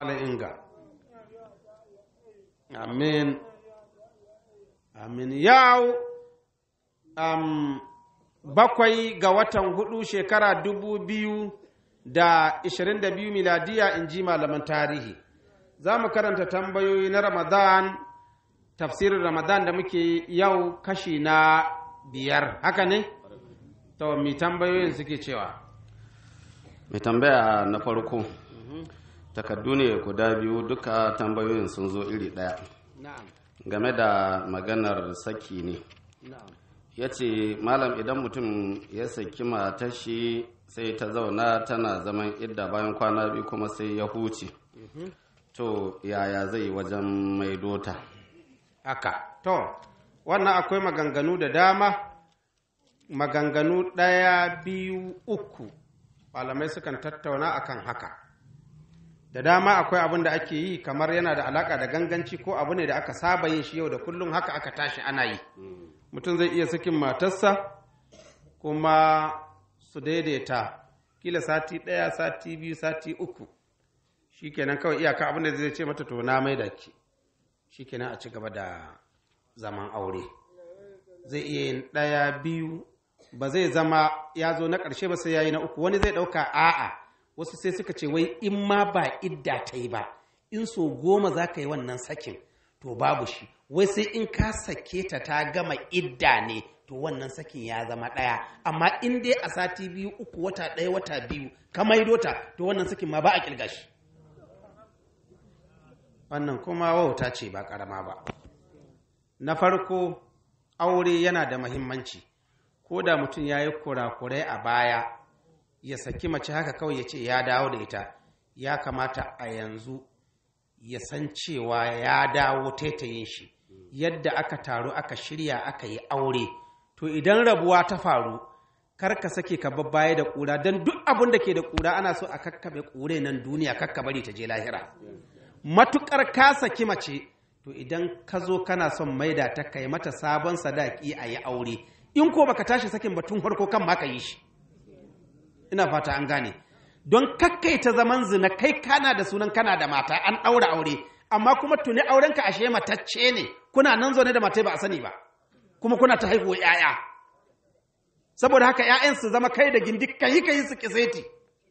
inga amin amin yau um, bakwai ga watan hudu shekara dubu biyu da ishirin da biyu miladiya in ji malaman tarihi za mu karanta tambayoyi na ramadan tafsirin ramadan da muke yau kashi na biyar haka ne to mi tambayoyin suke cewa mai tambaya na farko takardu ne guda biyu duka tambayoyin sun zo iri ɗaya na'am game da maganar saki ne na'am ya ce malam idan mutum ya saki matar shi sai ta zauna tana zaman idda bayan kwana biyu kuma sai ya huce to yaya zai wajen maidota haka to wannan akwai maganganu da dama maganganu ɗaya biyu uku malamai sukan tattauna akan haka da dama akwai abin da ake yi kamar yana da alaka da ganganci ko abu ne da aka saba yin shi yau da kullum haka aka tashi ana yi mutum zai iya sakin matarsa kuma su daidaita kila sati ɗaya sati biyu sati uku shikenan kawai iyaka abin da zai ce mata to na mai da ki shikenan a ci gaba da zaman aure zai iya yin ɗaya biyu ba zai zama ya zo na ƙarshe ba sai ya yi na uku wani zai ɗauka a'a wasu sai suka ce wai in ma ba idda ta yi ba in so goma za ka yi wannan sakin to babu shi wai sai in ka sake ta ta gama idda ne to wannan sakin ya zama ɗaya amma in dai a sati biyu uku wata ɗaya wata biyu ka maido ta to wannan sakin ma ba a ƙirga shi wannan kuma wauta ce ba ƙarama ba na farko aure yana da mahimmanci ko da mutum ya yi kurakurai a baya ya saki mace haka kawai ya ce ya dawo da ita ya kamata a yanzu ya san cewa ya dawo taitayin shi yadda aka taru aka shirya aka yi aure to idan rabuwa ta faru kar ka sake ka baya da ƙura don duk abin da ke da ƙura ana so a kakkaɓe ƙure nan duniya kakka bari ta je lahira matuƙar ka saki mace to idan ka zo kana son maida ta kai mata sabon sadaki a yi aure in ko baka tashi sakin batun farko kan ma ka yi shi ina fata an gane don kakkaita zaman zina kai kana da sunan kana da mata an ɗaura aure amma kuma tuni aurenka ashe matacce ne kuna nan zaune da matai ba a sani ba kuma kuna ta haihuwa 'ya'ya saboda haka 'ya'yan su zama kai da gindi kai kai su kiseti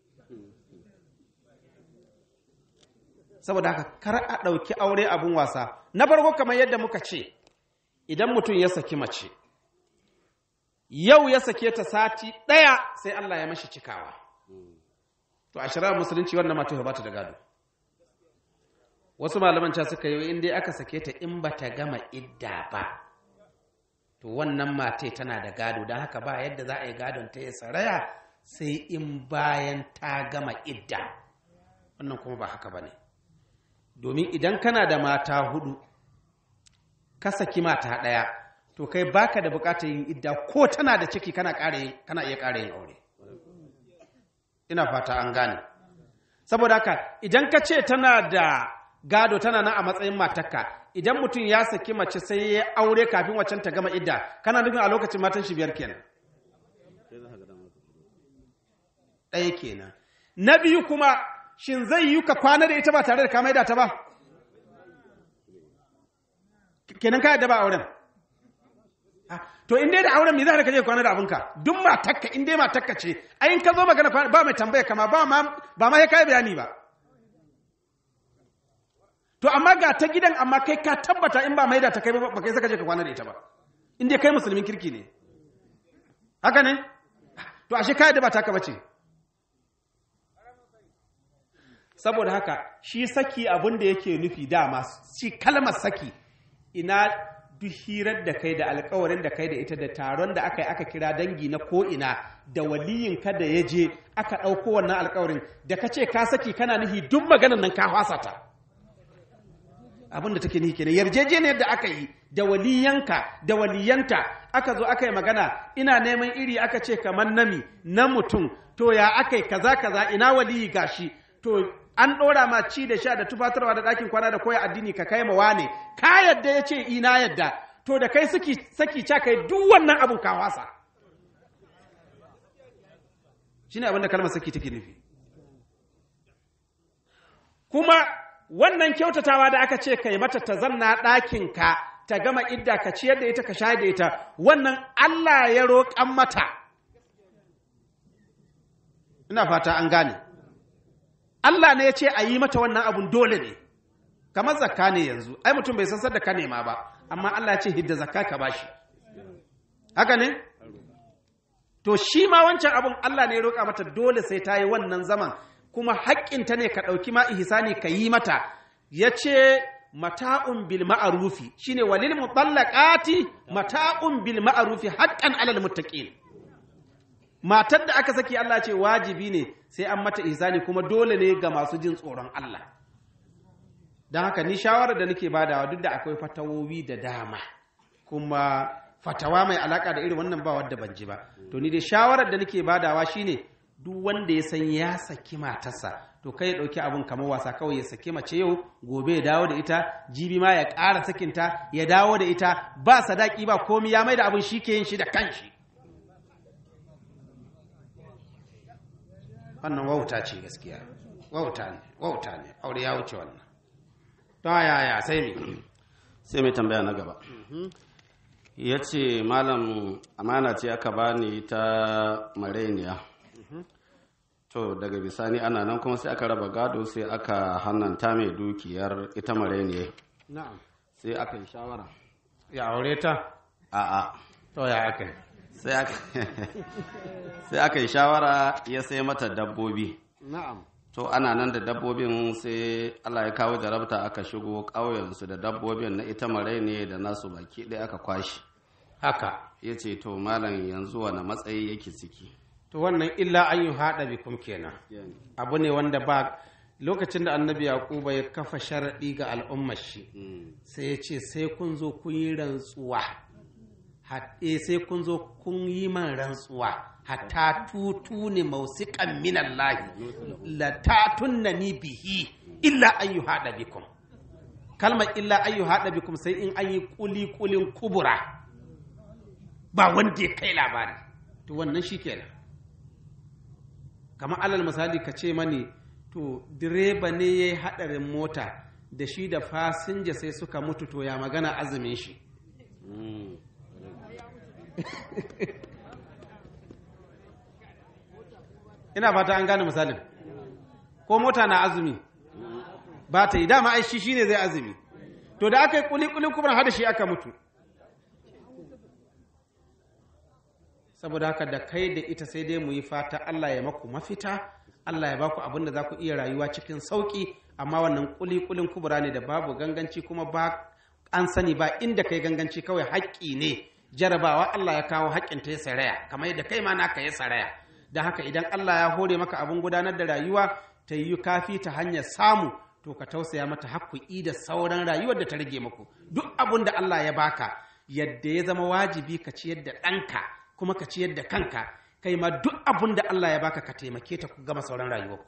saboda haka kar a ɗauki aure abun wasa na farko kamar yadda muka ce idan mutum ya saki mace yau ya sake ta sati ɗaya sai Allah ya mashi cikawa to a shirar musulunci wannan mata ba ta da gado wasu malaman ca suka yi in dai aka sake ta in ba ta gama idda ba to wannan mate tana da gado don haka ba yadda za a yi gadon ta ya saraya sai in bayan ta gama idda wannan kuma ba haka ba ne domin idan kana da mata hudu ka saki mata ɗaya to kai baka da bukatar yin idda ko tana da ciki kana kana iya ƙara yin aure ina fata an gane saboda haka idan ka ce tana da gado tana nan a matsayin matarka idan mutum ya saki mace sai ya aure kafin waccan ta gama idda kana nufin a lokacin matan shi biyar kenan ɗaya kenan na biyu kuma shin zai yi ka kwana da ita ba tare da ka maida ta ba kenan ka yadda ba auren to in dai da auren me za ka je kwana da abinka duk matakka in dai matakka ce ai in ka zo magana ba mai tambaya kama ba ma ba ma kai bayani ba to amma ga ta gidan amma kai ka tabbata in ba maida ta kai ba kai saka je ka kwana da ita ba in dai kai musulmin kirki ne haka ne to ashe kai da ba taka bace saboda haka shi saki abin da yake nufi dama shi kalmar saki ina duk hirar da kai da alkawarin da kai da ita da taron da aka yi aka kira dangi na ko'ina da waliyin ka da ya je aka ɗauko wannan alkawarin da ka ce ka saki kana nufi duk maganan nan ka fasa ta abin da take nufi kenan yarjejeniyar da aka yi da waliyanka da waliyanta aka zo aka yi magana ina neman iri aka ce kamar nami na mutum to ya aka yi kaza kaza ina waliyi gashi to an ɗora ma ci da sha da tufatarwa da ɗakin kwana da koya addini ka kai ma wane ka yadda ya ce ina yadda to da kai saki saki ca kai duk wannan abun ka wasa shine abin da kalmar saki take nufi kuma wannan kyautatawa da aka ce kai mata ta zanna ɗakinka ta gama idda ka ciyar da ita ka sha da ita wannan Allah ya roƙan mata ina fata an gane Allah ne ya ce a yi mata wannan abun dole ne kamar zakka ne yanzu ai mutum bai san da ka nema ba amma Allah ya ce hidda zakka ka bashi haka ne to shi ma wancan abun Allah ne ya roƙa mata dole sai ta yi wannan zaman kuma haƙƙinta ne ka ɗauki ma ihsani ka yi mata ya ce mata'un bil ma'arufi shine walil mutallaqati mata'un bil ma'arufi haqqan alal muttaqin matar da aka saki Allah ce wajibi ne sai an mata ihsani kuma dole ne ga masu jin tsoron Allah don haka ni shawarar da nake badawa duk da akwai fatawowi da dama kuma fatawa mai alaka da irin wannan ba wadda ban ji ba to ni dai shawarar da nake badawa shine duk wanda ya san ya saki matarsa to kai ya ɗauki abin kamar wasa kawai ya saki mace yau gobe ya dawo da ita jibi ma ya ƙara sakinta ya dawo da ita ba sadaki ba komi ya mai da abin shi ke yin shi da kanshi wannan wauta ce gaskiya wauta ne wauta ne aure ya wuce wannan to yaya sai me sai mai tambaya na gaba ya ce malam amana ce aka bani ta mareniya to daga bisani ana nan kuma sai aka raba gado sai aka hannanta mai dukiyar ita mareniya na'am sai aka yi shawara ya aure ta a'a to ya aka yi sai aka sai aka yi shawara ya sai mata dabbobi na'am to ana nan da dabbobin sai Allah ya kawo jarabta aka shigo ƙauyensu da dabbobin na ita ne da nasu baki ɗaya aka kwashi haka ya ce to malam yanzu wani matsayi yake ciki to wannan illa an yi haɗa bikum kenan abu ne wanda ba lokacin da annabi yaquba ya kafa sharaɗi ga al'ummar shi sai ya ce sai kun zo kun yi rantsuwa haɗe sai kun zo kun yi man rantsuwa hatta tutu ne mausiƙan minan lahi la tatunna ni bihi illa an yi haɗa bikum kalmar illa an yi haɗa bikum sai in an yi kuli kulin kubura ba wanda ya kai labari to wannan shi kenan kamar alal misali ka ce mani to direba ne ya yi haɗarin mota da shi da fasinja sai suka mutu to ya magana azumin shi ina fata an gane misalin ko mota na azumi ba ta yi dama ai shi shine zai azumi to da aka yi kuli-kuli kuma hada shi aka mutu saboda haka da kai da ita sai dai mu yi fata Allah ya maku mafita Allah ya baku abin da za ku iya rayuwa cikin sauƙi amma wannan kuli-kulin kubura ne da babu ganganci kuma ba an sani ba inda kai ganganci kawai haƙƙi ne jarabawa Allah ya kawo haƙƙin ta ya saraya kamar yadda kai ma naka ya saraya don haka idan Allah ya hore maka abin gudanar da rayuwa ta yi kafi ta hanyar samu to ka tausaya mata haƙƙi da sauran rayuwar da ta rage maku duk abin da Allah ya baka yadda ya zama wajibi ka ciyar da ɗanka kuma ka ciyar da kanka kai ma duk abin da Allah ya baka ka taimake ta ku gama sauran rayuwarku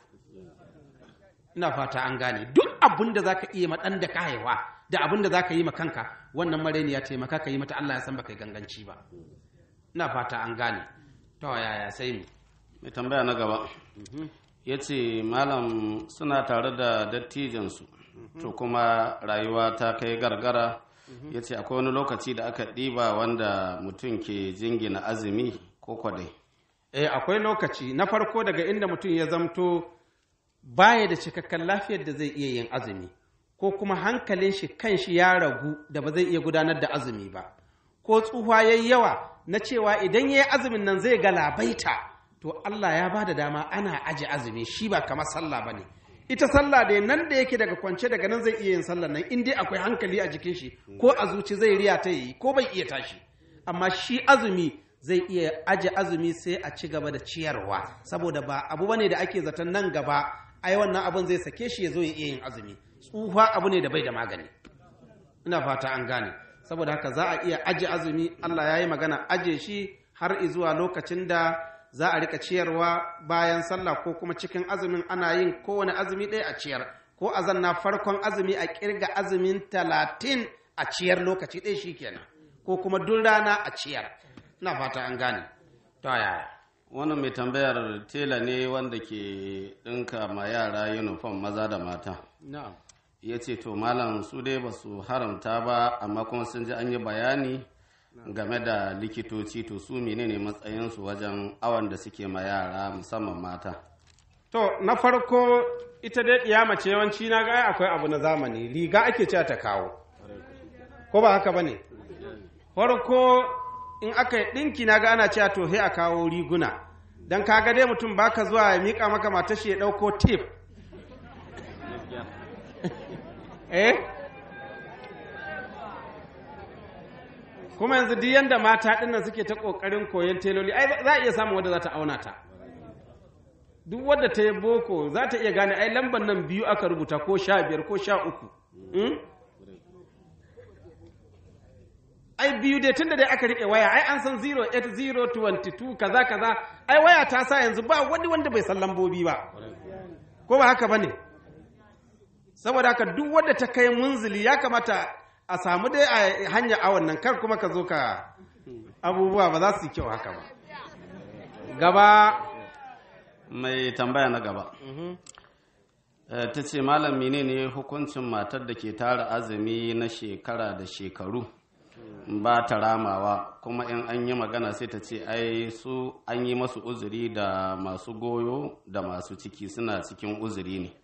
ina fata an gane duk abin da zaka iya ma ɗan da ka haihuwa da abin da zaka yi ma kanka wannan mareni ya taimaka ka yi mata Allah ya san baka yi ganganci ba ina fata an gane to yaya sai mu mai tambaya na gaba ya ce malam suna tare da dattijansu to kuma rayuwa ta kai gargara ya ce akwai wani lokaci da aka ɗiba wanda mutum ke jingina azumi ko kwadai eh akwai lokaci na farko daga inda mutum ya zamto baya da cikakken lafiyar da zai iya yin azumi ko kuma hankalin shi kan shi ya ragu da ba zai iya gudanar da azumi ba ko tsuhuwa yayi yawa na cewa idan ya yi azumin nan zai galabaita to Allah ya ba da dama ana aji azumi shi ba kamar sallah ba ne ita sallah da nan da yake daga kwance daga nan zai iya yin sallah nan in dai akwai hankali a jikin shi ko a zuci zai riya ta yi ko bai iya tashi amma shi azumi zai iya aje azumi sai a ci gaba da ciyarwa saboda ba abu bane da ake zaton nan gaba ai wannan abun zai sake shi ya zo ya iya yin azumi tsufa abu ne da bai da magani ina fata an gane saboda haka za a iya aje azumi Allah ya yi magana aje shi har zuwa lokacin da za a rika ciyarwa bayan sallah ko kuma cikin azumin ana yin kowane azumi ɗaya a ciyar ko a zanna farkon azumi a kirga azumin talatin a ciyar lokaci ɗaya shi kenan ko kuma duk rana a ciyar ina fata an gane to yaya wannan mai tambayar tela ne wanda ke ɗinka ma yara uniform maza da mata na'am ya ce to malam su dai ba su haramta ba amma kuma sun ji an yi bayani game da likitoci to su menene matsayinsu wajen awon da suke ma yara musamman mata To, na farko ita dai ɗiya mace yawanci na ga akwai abu na zamani, riga ake cewa ta kawo. Ko ba haka ba ne? Farko in aka yi ɗinki na ga ana cewa to sai a kawo riguna. Don kaga dai mutum baka zuwa ya miƙa maka mata shi ya ɗauko tip. eh? Kuma yanzu duk yanda mata ɗinnan suke ta ƙoƙarin koyon teloli, ai za a iya samun wadda za ta auna ta. duk wadda ta yi boko za ta iya gane ai lambar nan biyu aka rubuta ko sha biyar ko sha uku ai biyu dai tunda dai aka riƙe waya ai an san 08022 kaza kaza ai waya ta sa yanzu ba wani wanda bai san lambobi ba ko ba haka bane saboda haka duk wadda ta kai munzili ya kamata a samu dai a hanyar awon nan kar kuma ka zo ka abubuwa ba za su yi kyau haka ba gaba mai tambaya na gaba ta ce malam menene hukuncin matar da ke tara azumi na shekara da shekaru ba ta ramawa kuma in an yi magana sai ta ce ai su an yi masu uzuri da masu goyo da masu ciki suna cikin uzuri ne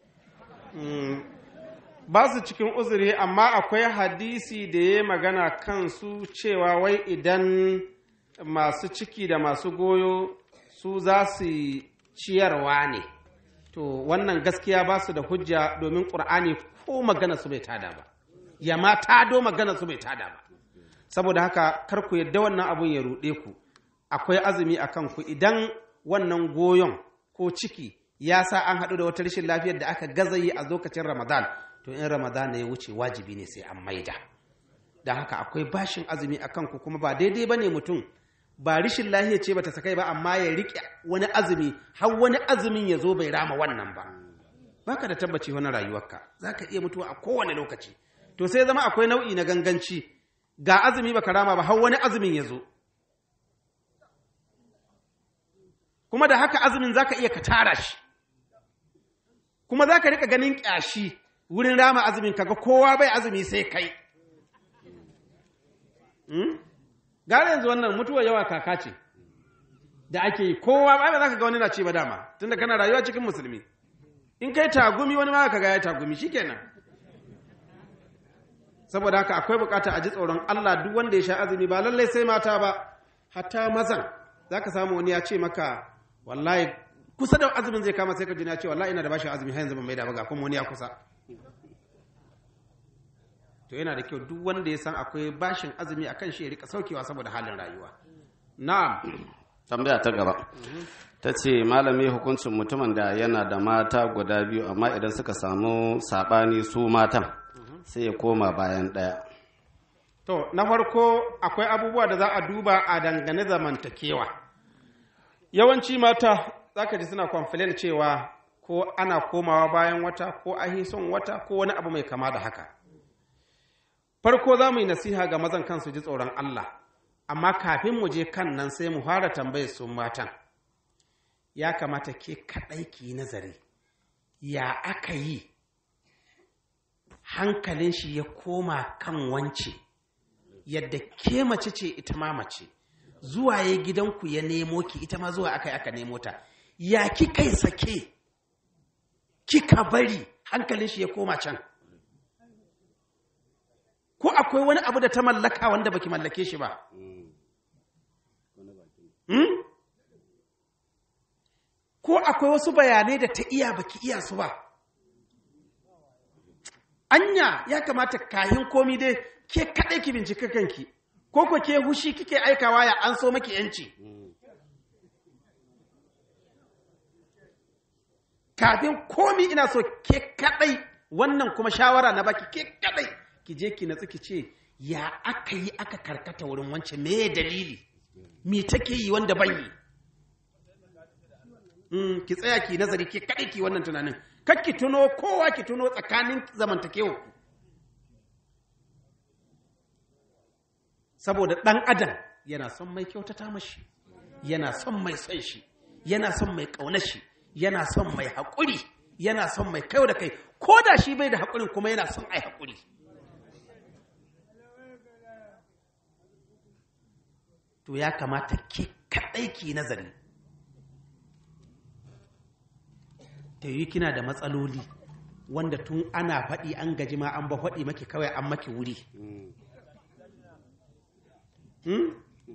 ba su cikin uzuri amma akwai hadisi da ya magana kansu cewa wai idan masu ciki da masu goyo su za su ciyarwa ne to wannan gaskiya ba su da hujja domin ƙur'ani ko magana su bai tada ba ya ma tado magana su bai tada ba saboda haka kar ku yadda wannan abun ya ruɗe ku akwai azumi a kanku idan wannan goyon ko ciki ya sa an haɗu da wata rashin lafiyar da aka gaza yi a lokacin ramadan to in ramadan ya wuce wajibi ne sai an maida da haka akwai bashin azumi a kanku kuma ba daidai ba ne mutum ba rishin lahiya ce bata sakai ba amma ya riƙe wani azumi har wani azumin ya zo bai rama wannan ba baka da tabbaci wani rayuwarka za ka iya mutuwa a kowane lokaci to sai zama akwai nau'i na ganganci ga azumi baka rama ba har wani azumin ya zo kuma da haka azumin za ka iya ka tara shi kuma za ka riƙa ganin ƙyashi wurin rama azumin kaga kowa bai azumi sai kai gara yanzu wannan mutuwa yawa kaka ce da ake yi kowa ba za ka ga wani na ce ba dama tunda kana rayuwa cikin musulmi in kai tagumi wani ma ka ga ya tagumi shikenan saboda haka akwai bukata a ji tsoron Allah duk wanda ya sha azumi ba lallai sai mata ba hatta mazan zaka samu wani ya ce maka wallahi kusa da azumin zai kama sai ka ji na ce wallahi ina da bashin azumi har yanzu ban mai da ba ga kuma wani ya kusa to yana da kyau duk wanda ya san akwai bashin azumi a kan shi ya rika saukewa saboda halin rayuwa na'am tambaya ta gaba ta ce malami hukuncin mutumin da yana da mata guda biyu amma idan suka samu saɓani su matan sai ya koma bayan ɗaya to na farko akwai abubuwa da za a duba a dangane zamantakewa yawanci mata za ka ji suna complain cewa ko ana komawa bayan wata ko ahi son wata ko wani abu mai kama da haka farko za mu yi nasiha ga mazan kansu ji tsoron Allah amma kafin mu je kan nan sai mu fara tambayar su matan ya kamata ke kaɗai ki yi nazari ya aka yi hankalin shi ya koma kan wance yadda ke mace ce ita ma mace zuwa ya gidanku ya nemo ki ita ma zuwa aka yi aka nemo ta ya ki kai sake kika bari hankalin shi ya koma can ko akwai wani abu da ta mallaka wanda baki mallake shi ba hmm? ko akwai wasu bayanai da ta iya baki iya su ba anya ya kamata kahin komi dai ke kaɗai ki bincika kanki ko ko ke hushi kike aikawa ya an so maki yanci kafin komi ina so ke kaɗai wannan kuma shawara na baki ke kaɗai ki je ki natsu ki ce ya aka yi aka karkata wurin wance me dalili me take yi wanda ban yi mm, ki tsaya ki nazari ki kaɗai ki wannan tunanin kar ki tuno kowa ki tuno tsakanin zamantakewa saboda ɗan adam yana son mai kyautata mashi yana son mai son shi yana son mai ƙaunar shi yana son mai haƙuri yana son mai kai da kai ko da shi bai da haƙurin kuma yana son ai haƙuri to ya kamata ke kaɗai ki nazari ta yi kina da matsaloli wanda tun ana faɗi an gaji ma an ba faɗi maki kawai an maki wuri Hmm?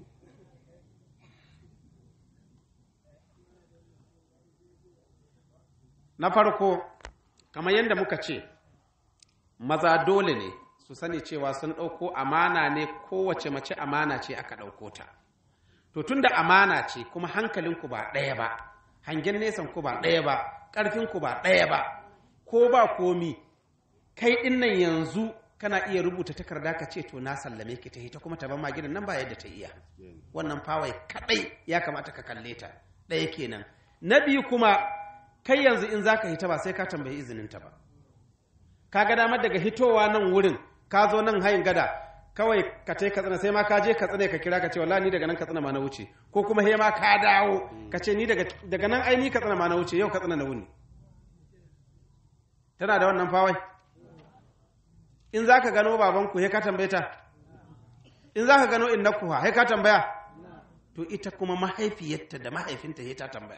na farko kamar yadda muka ce maza dole ne su sani cewa sun ɗauko amana ne kowace mace amana ce aka ɗauko ta to tunda amana ce kuma hankalinku ba ɗaya ba hangen nesan ku ba ɗaya ba ƙarfinku ba ɗaya ba ko ba komi kai ɗin nan yanzu kana iya rubuta takarda ka ce to na sallame ki ta ita kuma ta ban ma gidan nan ba yadda ta iya wannan fawai kaɗai ya kamata ka kalle ta ɗaya kenan na biyu kuma kai yanzu in zaka hita ba sai ka tambayi izinin ta ba ka ga damar daga hitowa nan wurin ka zo nan hayin gada kawai ka tai katsina sai ma ka je katsina ka kira ka ce wallahi ni daga nan katsina ma na wuce ko kuma he ma ka dawo ka ce ni daga daga nan ai ni katsina ma na wuce yau katsina na wuni tana da wannan fawai in zaka gano babanku he ka tambaye ta in zaka gano innaku ha he ka tambaya to ita kuma mahaifiyarta da mahaifinta he ta tambaya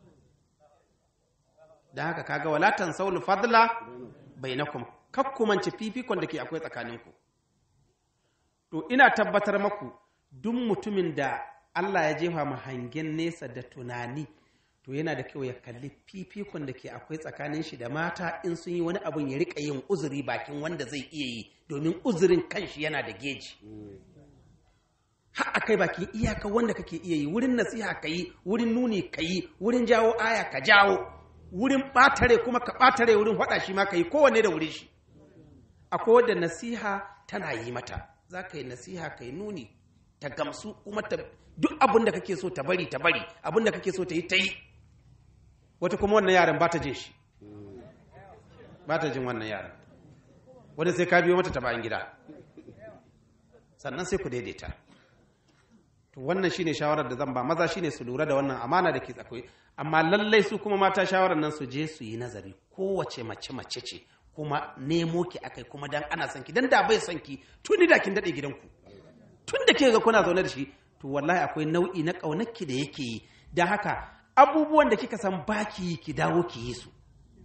da haka kaga walatan saulu fadla bainakum kakkumanci fifikon da ke akwai tsakaninku to ina tabbatar maku duk mutumin da Allah ya jefa mu hangen nesa da tunani to yana da kyau ya kalli fifikon da ke akwai tsakanin shi da mata in sun yi wani abun ya rika yin uzuri bakin wanda zai iya yi domin uzurin kanshi yana da geji har akai bakin iyaka wanda kake iya yi wurin nasiha ka yi wurin nuni ka yi wurin jawo aya ka jawo wurin ɓatare kuma ka ɓatare wurin faɗa shi ma ka yi kowanne da wurin shi akwai wadda nasiha tana yi mata za ka yi nasiha ka yi nuni ta gamsu kuma ta duk abin da kake so ta bari ta bari abin da kake so ta yi ta yi wata kuma wannan yaran ba ta jin shi ba ta jin wannan yaran wani sai ka biyo mata ta bayan gida sannan sai ku daidaita to wannan shine shawarar da zan ba maza shine su lura da wannan amana da ke tsakwai amma lallai su kuma mata shawarar nan su je su yi nazari kowace mace mace ce kuma nemo ki akai kuma dan ana son ki dan da bai son ki tuni da kin dade gidanku tun da ke ga kuna zaune da shi to wallahi akwai nau'i na kaunarki da yake yi dan haka abubuwan da kika san baki ki dawo ki yi su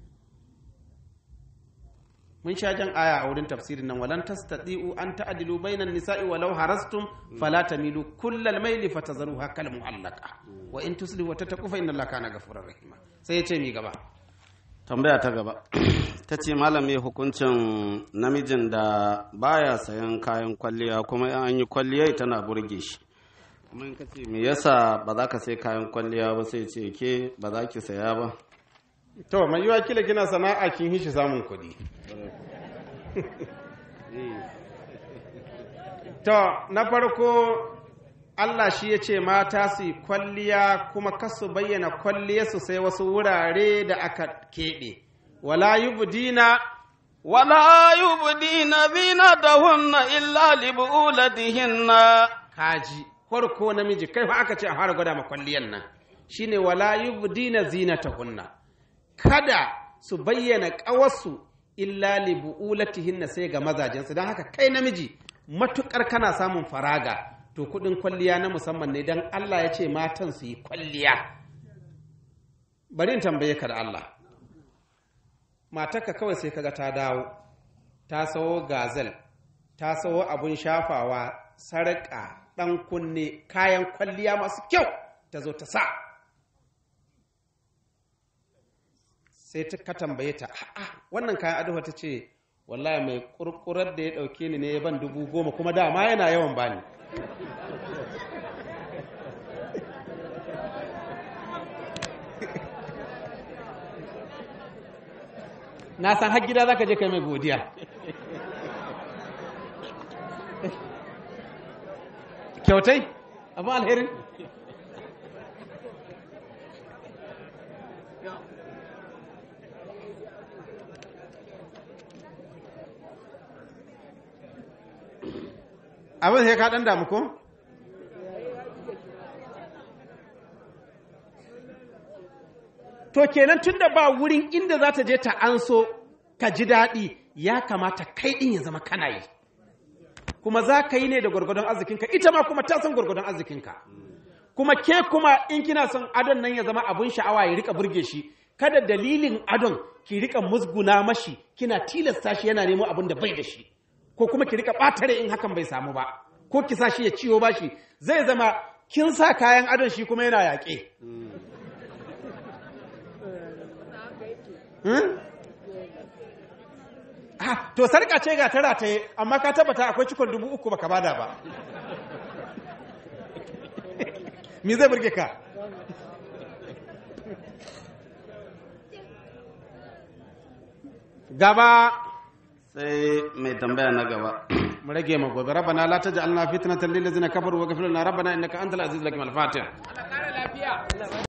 mun sha jan aya a wurin tafsirin nan walan tastati'u an ta'dilu bainan nisa'i walau harastum fala tamilu kullal maili fatazruha kal mu'allaqa wa in tuslihu wa tattaqu fa inna allaha kana ghafurur rahima sai yace mi gaba tambaya ta gaba ta ce malami hukuncin namijin da baya sayan kayan kwalliya kuma in an yi kwalliya tana burge shi kuma in ka ce me yasa ba za ka sai kayan kwalliya ba sai ce ke ba za ki saya ba to mai yiwa kila kina sana'a kin hishi samun kuɗi to na farko Allah shi ya ce mata su yi kwalliya kuma kasu bayyana kwalliyarsu sai wasu wurare da aka keɓe wala yubdina ولا يبدين زينتهن إلا لبؤولتهن kaji farko namiji kai fa aka ce a fara gwada ma kwalliyan nan shine wala yubdina zinatahunna kada su bayyana ƙawarsu illa li bu'ulatihinna sai ga mazajensu don haka kai namiji matukar kana samun faraga to kudin kwalliya na musamman ne don Allah ya ce matan su yi kwalliya bari in tambaye ka da Allah matarka kawai sai kaga ta dawo ta sawo gazel ta sawo abun shafawa sarƙa ɗan kunne kayan kwalliya masu kyau ta zo ta sa sai ta ka tambaye ta a'a wannan kayan ado ta ce wallahi mai kurkurar da ya ɗauke ni ne ya ban dubu goma kuma dama yana yawan bani na san har gida za ka je kai mai godiya kyautai abin alherin abin sai ka ɗan damu ko? to kenan tunda ba wurin inda za ta je ta anso ka ji daɗi ya kamata kai ɗin ya zama kana yi kuma za ka yi ne da gwargwadon arzikinka ita ma kuma ta san gwargwadon arzikinka kuma ke kuma in kina son adon nan ya zama abun sha'awa ya rika burge shi kada dalilin adon ki rika musguna mashi kina tilasta shi yana nemo abin da bai da shi ko kuma ki rika ɓatare in hakan bai samu ba ko ki sa shi ya ciwo bashi zai zama kin sa kayan adon shi kuma yana yaƙe Hmm? Ah, to sarka ce ga tara ta yi amma ka tabbata akwai cikon dubu uku baka bada ba me zai burge ka gaba sai mai tambaya na gaba mu rage ma gobe rabbana la taj'alna fitnatan lil ladzina kafaru wa ghfir lana rabbana innaka antal azizul hakim al fatiha